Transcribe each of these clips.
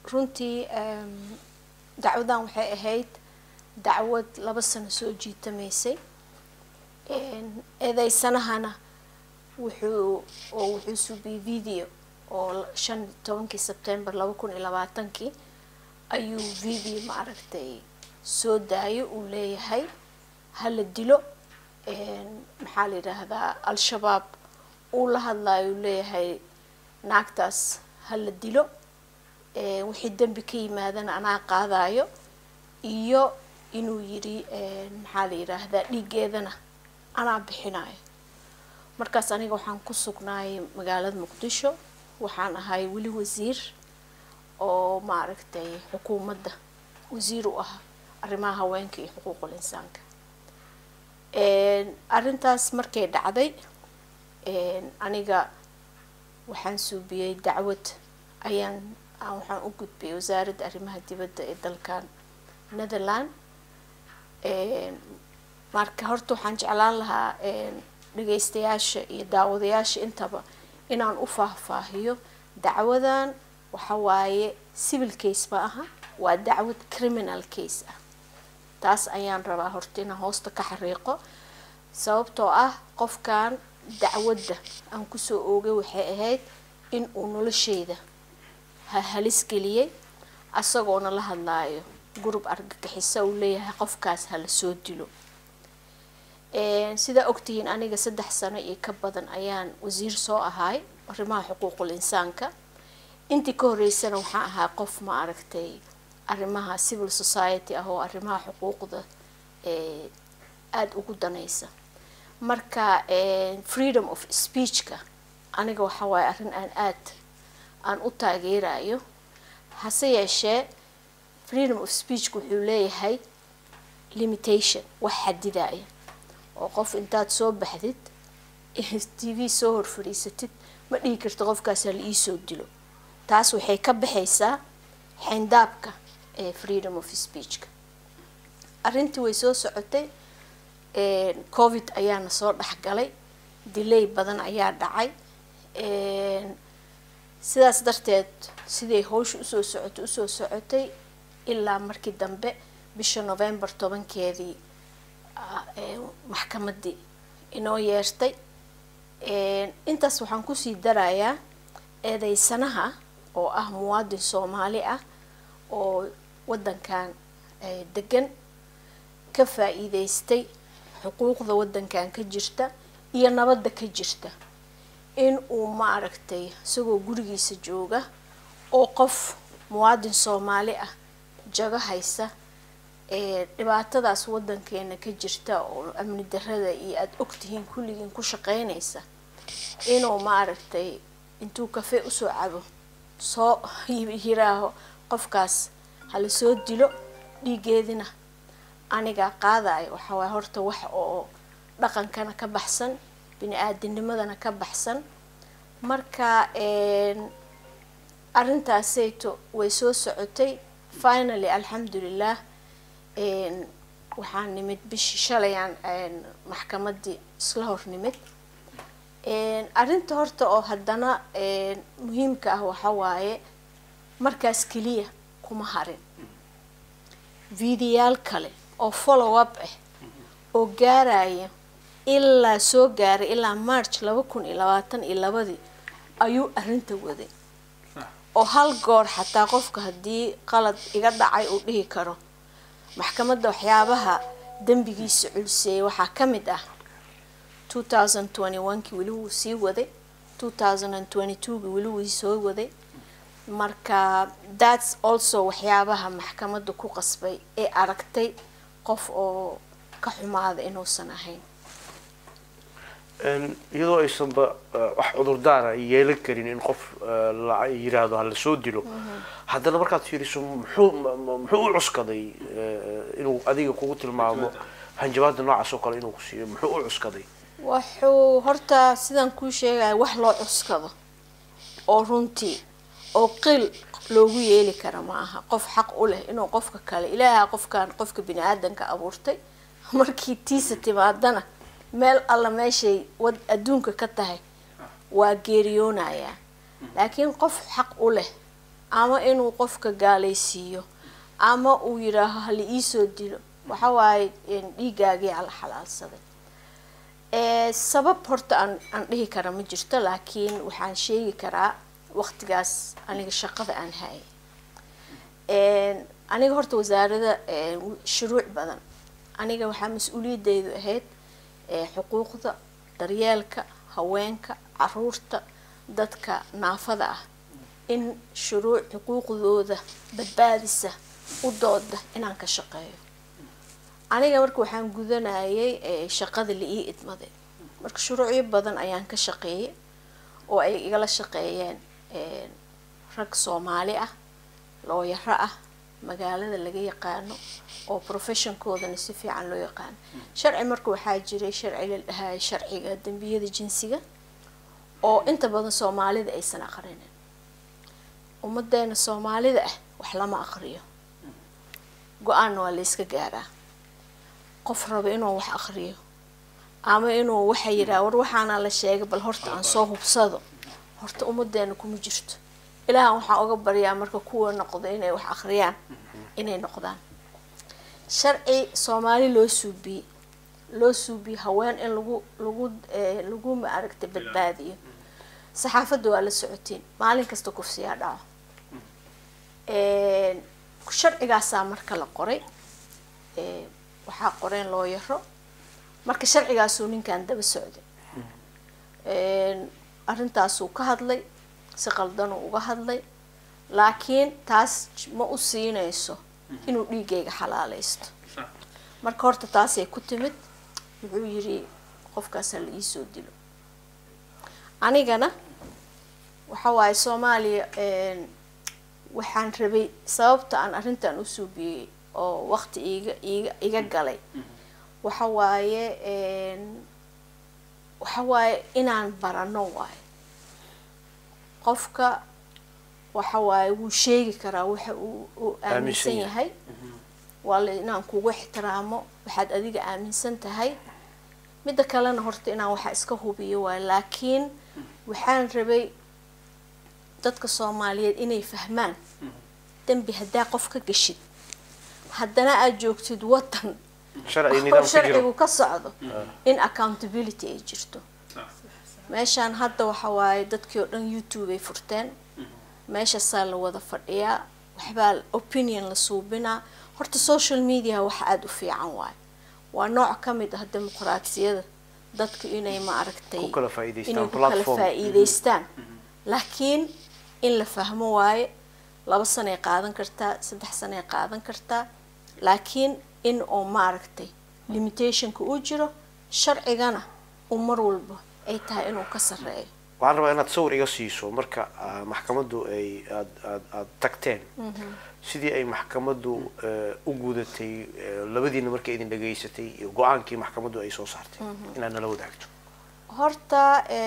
runtii dacwadan waxay ahayd dacwad laba sano soo jiitamaysay eedeysanahana wuxuu oo wuxuu subiyey video oo shan tobankii sebtembar laba kun iyo labaatankii ayuu video maaragtay soo daayo uu leeyahay hala dilo maxaa la yidhaahdaa al-shabaab uu la hadlayo uu leeyahay naagtaas hala dilo wixii dembi ka yimaadana anaa qaadayo iyo inuu yidhi maxaa la yidhaahdaa dhiiggeedana anaa bixinayo markaas aniga waxaan ku sugnaayay magaalada muqdisho waxaan ahay weli wasiir oo maaragtay xukuumadda wasiir u ah arrimaha haweenka iyo xuquuqul insaanka arrintaas markay dhacday aniga waxaan suubiyey dacwad ayaan waxaan u gudbiyay wasaaradda arrimaha dibadda ee dalkan netherland marka horta waxaan jeclaan lahaa dhageystayaasha iyo daawadayaasha intaba inaan u faahfaahiyo dacwadan waxa waaye civil case ma aha waa dacwad criminal case ah taas ayaan rabaa horta inaan hoosta ka xariiqo sababtoo ah qofkan dacwadda aan kusoo oogay waxay ahayd in uu nolosheyda halis geliyey asagoona la hadlaayo gurub argagixisa uu leeyahay qofkaas hala soo dilo sidaa ogtihiin aniga saddex sano iyo ka badan ayaan wasiir soo ahaay arrimaha xuquuqul insaanka intii ka horeysana waxaan ahaa qof ma aragtay arrimaha civil society ah oo arrimaha xuquuqda aada ugu danaysa marka freedom of speechka aniga waxa waaye arrin aan aad aan u taageerayo hase yeeshee freedom of speechka wuxuu leeyahay limitation wax xadidaya oo qof intaad soo baxdid t v soo hor fadhiisatid ma dhihi karta qofkaasa la iisoo dilo taas waxay ka baxaysaa xayndaabka ee freedom of speechka arrintii way soo socotay covid ayaana soo dhexgalay delay badan ayaa dhacay sidaas darteed siday howsha usoo socotay usoo socotay ilaa markii dambe bisha november tobankeedii maxkamadii inoo yeertay intaas waxaan kusii darayaa eedeysanaha oo ah muwaadin soomaali ah oo waddankan degan ka faa-iideystay xuquuqda waddankan ka jirta iyo nabadda ka jirta in uu maaragtay isagoo gurigiisa jooga oo qof muwaadin soomaali ah jago haysa dhibaatadaas waddankeena ka jirta oo amni darada iyo aada ogtihiin kulligiin ku shaqeynaysa inuu maaragtay intuu kafee usoo cabo soo yiraaho qofkaas hala soo dilo dhiigeedina anigaa qaadayo waxaa waay horta wax oo dhaqankana ka baxsan bini-aadinimadana ka baxsan marka arrintaasayto way soo socotay finally alxamdulilah waxaan nimid bishii shalayaan maxkamadii isla hor nimid arrinta horta oo haddana muhiimka ah waxa waaye markaas keliya kuma harin videoyaal kale oo follow up ah oo gaaraya ilaa soo gaaray ilaa march laba kun iyo labaatan iyo labadii ayuu arrinta waday oo hal goor xataa qofka haddii qalad iga dhacay uu dhihi karo maxkamadda waxyaabaha dembigiisa culseeyay waxaa ka mid ah two thousand twenty one-kii weli wuu sii waday two thousand and twenty two-kii weli wuu soo waday marka thats also waxyaabaha maxkamadda ku qasbay ee aragtay qof oo ka xumaada inuusan ahayn iyadoo aysanba wax cudurdaara yeelan karin in qof la yiraahdo ha la soo dilo haddana markaad fiiriso muxuu muxuu u cuskaday inuu adiga kugu tilmaamo hanjabaada noocaas oo kale inuu ku siiyo muxuu u cuskaday wuxuu horta sidaan kuu sheegaya wax loo cuskado oo runtii oo qil loogu yeeli kara ma aha qof xaq u leh inuu qofka kale ilaaha qofkan qofka bini aadanka abuurtay markii tiisa timaadana meel alla meeshay wad adduunka ka tahay waa geeriyoonayaa laakiin qof xaq u leh ama inuu qofka gaalaysiiyo ama uu yidhaaho hala iisoo dilo waxa waaye dhiigaagii ala xalaalsaday sabab horta aan aan dhihi kara ma jirto laakiin waxaan sheegi karaa waqtigaas aniga shaqada aan hayay aniga horta wasaarada shuruuc badan aniga waxaa mas-uuliyadeydu ahayd xuquuqda daryeelka haweenka caruurta dadka naafada ah in shuruuc xuquuqdooda badbaadisa u dooda inaan ka shaqeeyo aniga marka waxaan gudanayay shaqada la ii idmaday marka shuruucyo badan ayaan ka shaqeeyay oo ay igala shaqeeyeen rag soomaali ah looyaro ah magaalada laga yaqaano oo professionkoodana si fiican loo yaqaano sharci marka waxaa jiray sharci la dhahayo sharciga dembiyada jinsiga oo inta badan soomaalida aysan aqrinin ummadeena soomaalida ah wax lama aqriyo go-aanna waa la yska gaaraa qof raba inuu wax aqriyo ama inuu waxa yidhaha war waxaana la sheegay bal horta aan soo hubsado horta ummadeena kuma jirto ilaahan waxaan uga baryaa marka kuwa noqdo inay wax akhriyaan inay noqdaan sharci soomaali loo suubiyey loo suubiyey haween in lagu lagu lagu maaragta badbaadiyo saxaafadda waa la socotiin maalin kasta kufsiyaa dhaco sharcigaasaa marka la qoray waxaa qoreen looyaro marka sharcigaasuu ninkan daba socday arrintaasuu ka hadlay si qaldanuu uga hadlay laakiin taas ma u siinayso inuu dhiigayga xalaaleysto marka horta taasay ku timid wuxuu yidhi qofkaasa la iisoo dilo anigana waxa waaye soomaaliya waxaan rabay sababta aan arrintan u suubiyey oo waqti iga iga iga galay waxa waaye waxa waaye inaan barano waayo qofka waxa waaye wuu sheegi karaa waxa uu uu aaminsan yahay waa la inaan kugu ixtiraamo waxaad adiga aaminsan tahay midda kalena horta inaan waxa iska hubiyo waayo laakiin waxaan rabay dadka soomaaliyeed inay fahmaan dembi haddaa qof ka geshid haddana aada joogtid waddan oo sharcigu ka socdo in accountability ay jirto meeshaan hadda waxa waaye dadkii oo dhan youtube ay furteen meeshaasaa la wada fadhiyaa waxbaa opinion la suubinaa horta social media waxa aada u fiican waayo waa nooc ka mid ah dimuqraatiyada dadku inay maaragtay inay ku kala faa-iideystaan laakiin in la fahmo waaye laba sanay qaadan kartaa saddex sanay qaadan kartaa laakiin in oo maaragtay limitationka uu jiro sharcigana uu mar walba ay tahay inuu ka sareeyo waxaan rabaa inaad sawir iga siiso marka maxkamaddu ay aad aad aad tagteen sidii ay maxkamaddu u gudatay labadiina markay idin dhageysatay iyo go-aankii maxkamaddu ay soo saartay inaad nala wadaagto horta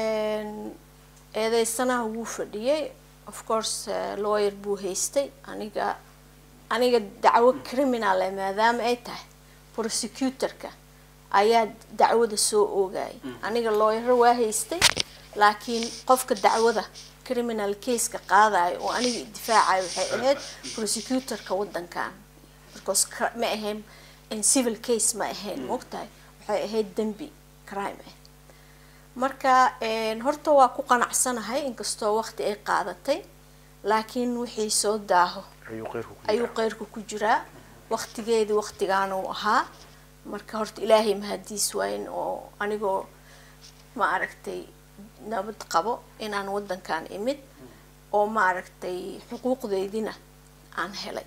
eedeysanaha wuu fadhiyey of course lawyer buu haystay aniga aniga dacwo criminal e maadaama ay tahay prosecutorka ayaa dacwada soo oogayay aniga looyaro waa haystay laakiin qofka dacwada criminal caseka qaadayo oo aniga difaacayo waxay ahayd prosecutorka waddankan because ma ahayn civil case ma ahayn maogtahay waxay ahayd dembi crime ah marka horta waa ku qanacsanahay inkastoo waqti ay qaadatay laakiin wixii soo daaho ayuu qeyrku ku jiraa waqtigeedii waqtigaana uu ahaa marka horta ilaahay mahadiis waayn oo anigoo ma aragtay nabad qabo inaan waddankan imid oo ma aragtay xuquuqdeydina aan helay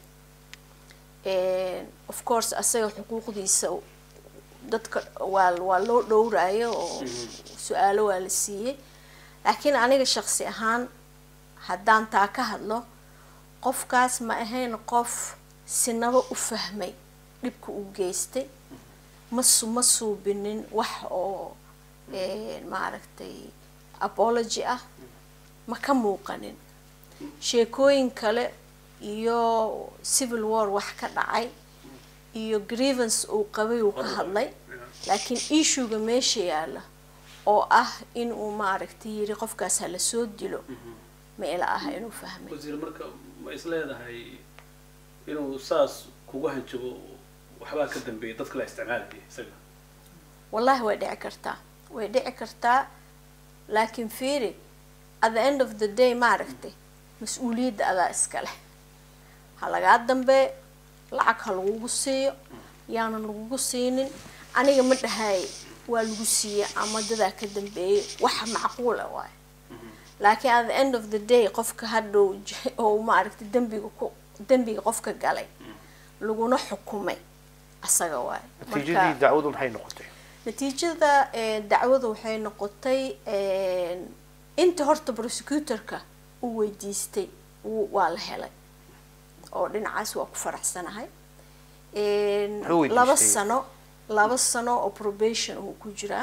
of course asaga xuquuqdiisa dadka waa waa loo dhowrayo oo su-aalo waa la siiyey laakiin aniga shaqsi ahaan haddaan taa ka hadlo qofkaas ma ahayn qof sinaba u fahmay dhibka uu geystay masu ma suubinin wax oo maaragtay apology ah ma ka muuqanin sheekooyin kale iyo civil war wax ka dhacay iyo grievance uu qabay uu ka hadlay laakiin issuega meesha yaalla oo ah in uu maaragtay yiri qofkaas hala soo dilo ma ila aha inuu fahmay wasiir marka ma is leedahay inuu saas kugu hanjabo waxbaa ka dambeeya dadka la isticmaalaya isaga wallahi way dhici kartaa way dhici kartaa laakiin fiiri at the end of the day maaragtay mas-uuliyadda adaa iska leh ha lagaa dambee lacag ha lagugu siiyo yaanan lagugu siinin aniga ma dhahay waa lagu siiya ama dadaa ka dambeeyay waxa macquula waayo laakiin at the end of the day qofka hadhow j- oo maaragtay dembiga ku dembiga qofka galay laguna xukumay asaga waayo natiijadii dacwadu maxay noqotay natiijada eh, dacwada waxay noqotay inta horta prosecutorka u weydiistay wuu- waa la helay oo dhinacaas waa ku faraxsanahay Muxuu weydiistay? laba sano laba sano oo probation uu ku jiraa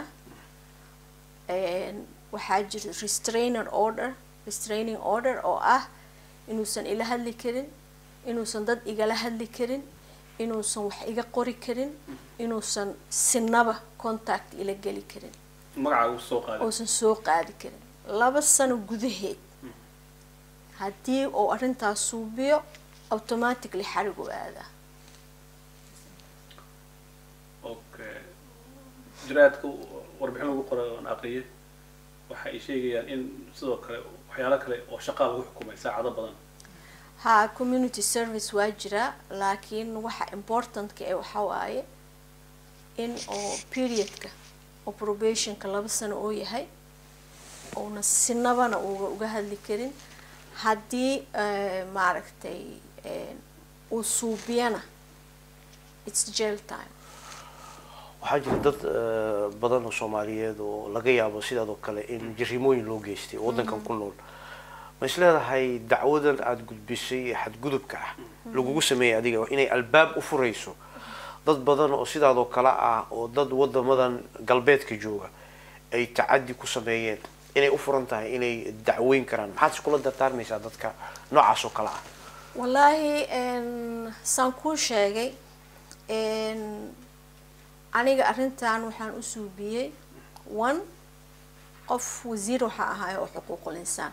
waxaa jira restrainer order restraining order oo ah inuusan ila hadli karin inuusan dad igala hadli karin inuusan wax iga qori karin inuusan sinaba contact ila geli karin magaca uu soo qaaday uusan soo qaadi karin laba sano gudaheed haddii uu arrintaas suubiyo automatically xarigu aadaa okay jiraadka warbixin lagu qoray oon aqriyay waxa ay sheegayaan in sidoo kale waxyaalo kale oo shaqaa lagu xukumay saacado badan ha community service waa jira laakiin waxa importantka ee waxa waaye in oo periodka oo probationka laba sano oo yahay uuna sinabana uga uga hadli karin haddii eh, maaragtay eh, uu suubiyana its jail time waxaa jira dad eh, badan oo soomaaliyeed oo laga yaabo sidaadoo kale in jarimooyin loo geystay oo waddankan ku nool ma is leedahay dacwadan aada gudbisay ee xadgudubka ah lagugu sameeyay adiga inay albaab u furayso dad badan oo sidaadoo kale ah oo dad wadamadan galbeedka jooga ay tacadi ku sameeyeen inay u furan tahay inay dacweyn karaan maxaad iskula dardaarmaysaa dadka noocaas oo kale ah wallaahi n saan kuu sheegay n aniga arrintan waxaan u suubiyey one qof wasiir waxaa ahaay oo xuquuqul insaan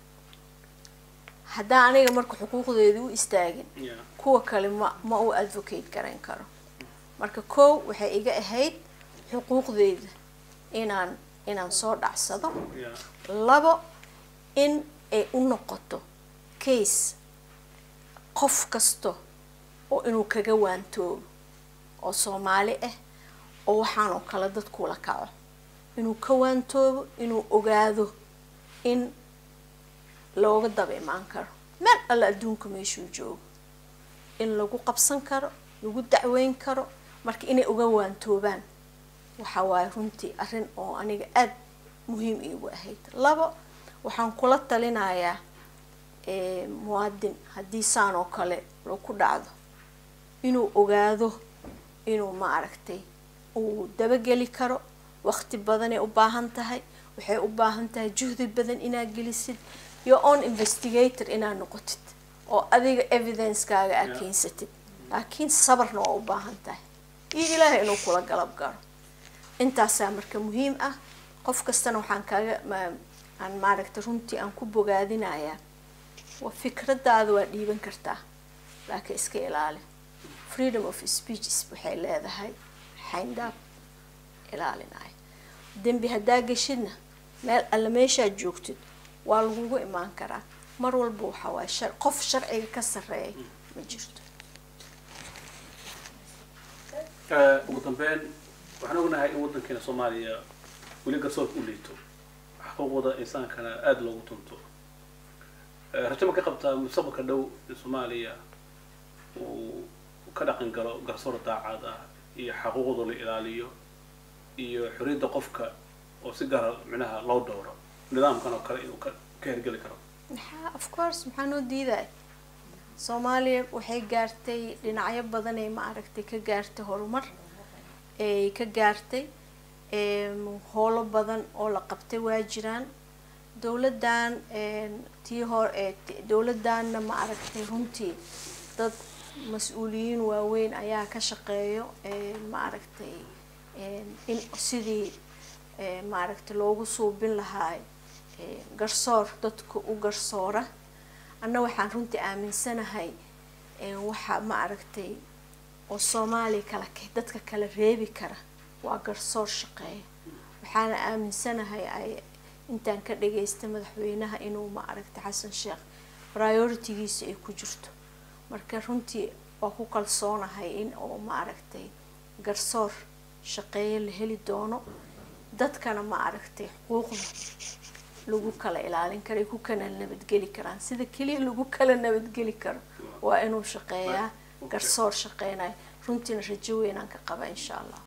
haddaan aniga marka xuquuqdeedii u istaagin Yeah. kuwa kale ma ma u advocate garayn karo marka kow waxay iga ahayd xuquuqdeeda inaan inaan soo dhacsado Yeah. labo in ay u noqoto case qof kasta oo inuu kaga waantoobo oo soomaali ah oo waxaanoo kale dadkula kaco inuu ka waantoobo inuu ogaado in looga daba imaan karo meel alle adduunka meeshuu joogo in lagu qabsan karo lagu dacweyn karo marka inay uga waantoobaan waxa waaye runtii arrin oo aniga aada muhiim iigu ahayd labo waxaan kula talinayaa eh, muwaadin haddii saan oo kale lagu dhacdo inuu ogaado inuu maaragtay uu dabageli karo waqti badanay u baahan tahay waxay u baahan tahay juhdi badan inaad gelisid your own investigator inaad noqotid oo adiga evidencekaaga aad Yeah. keensatid laakiin sabarna waa u baahan tahay iyo ilaahay inuu kula galab galo intaasaa marka muhiim ah qof kastana waxaan kaaga ma- aan maaragtay runtii aan ku bogaadinayaa waa fikradaada waa dhiiban kartaa laakiin iska ilaali freedom of speeches waxay leedahay xayndaab ilaalinaya dembi haddaa geshidna meel alle meeshaad joogtid waa lagugu imaan karaa mar walba waxa waaye shar qof sharciga ka sarreeya ma jirto Eh, ugu dambeyn waxaan ognahay in waddankeena soomaaliya weli garsoorka u liito xuquuqda insaankana aada loogu tunto Eh, rajo ma ka qabtaa mustaqbalka dhow in soomaaliya uu ka dhaqan galo garsoor daacad ah iyo xaquuqda la ilaaliyo iyo xorriyadda qofka oo si gaara micnaha loo dhowro nidaamkan oo kale inuu ka ka hergeli karo maxaa of course maxaa noo diidaya soomaaliya waxay gaartay dhinacyo badan ee maaragtay ka gaartay horumar ay ka gaartay em, howlo badan oo la qabtay waa jiraan dowladdan em, tii hor ee ti- dowladdanna maaragtay runtii dad mas-uuliyiin waaweyn ayaa ka shaqeeyo em, maaragtay em, in sidii em, maaragtay loogu suubin lahaa em, garsoor dadka u garsoora anna waxaan runtii aaminsanahay waxa ma aragtay oo soomaaliya kala dadka kala reebi kara waa garsoor shaqeeya waxaana aaminsanahay ay intaan ka dhageystay madaxweynaha inuu ma aragtay xasan sheekh prioritigiisa ay ku jirto marka runtii waa ku kalsoonahay in oo ma aragtay garsoor shaqeeyo la heli doono dadkana ma aragtay xuquuqda lagu kala ilaalin karo ay ku kala nabadgeli karaan sida keliya lagu kala nabadgeli karo waa inuu shaqeeyaa garsoor shaqeynayo runtiina rajo weynaan ka qaba insha allah